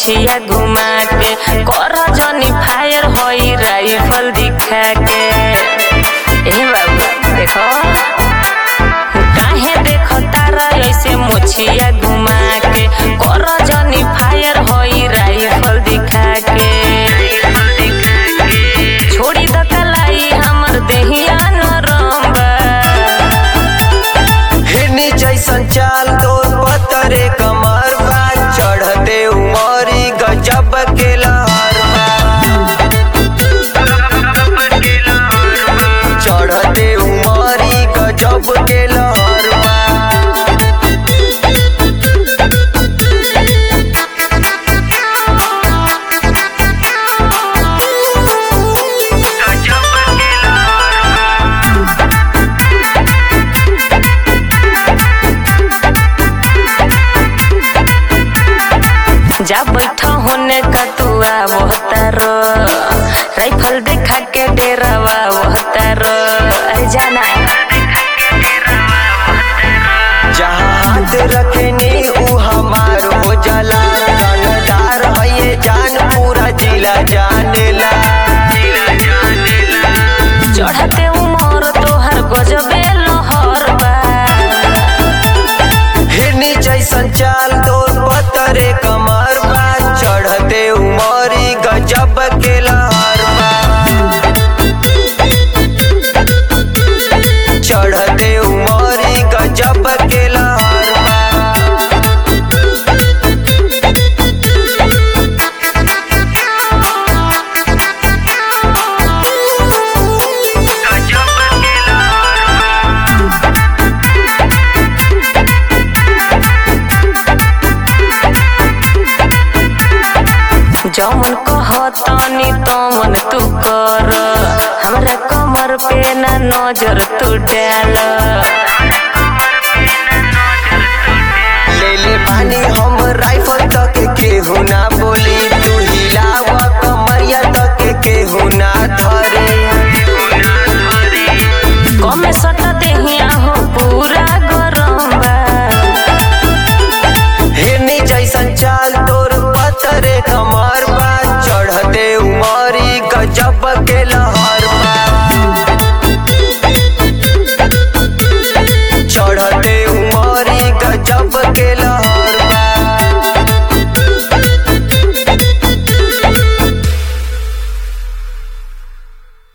मोछिया घुमा के कर जनी फायर होई राइफल दिखा के ए बाबू देखो काहे देखो तारा ऐसे मोछिया घुमा के कर जनी फायर होई राइफल दिखा के छोड़ी द कलाई हमर देहिया नरम बा हिरनी जैसन चाल तोर पतरे कमर बा चढ़ते उमरी गजब के लहर बा चढ़ते उमरी गजब के लहर बा जा बैठ होने का तू आवतर राइफल देखा के डेरावा वहतर अरे जाना जहाँ हाथ रखनी ऊ हमार हो जाला जानदार है ये जान पूरा जिला जानेला चढ़ते उमर तोहर गजबे लहर बा हिरनी जैसन चाल तोर पतरे कमर बा चढ़ते उमरी गजब के लहर बा चढ़ते उमरी गजब के लहर बा जौन कहतनी तमन तू कर हमरा कमर पे ना नजर तू डाल ले ले पानी हम राइफल तक केहू ना बोली तू हिलाव कमरिया तक केहू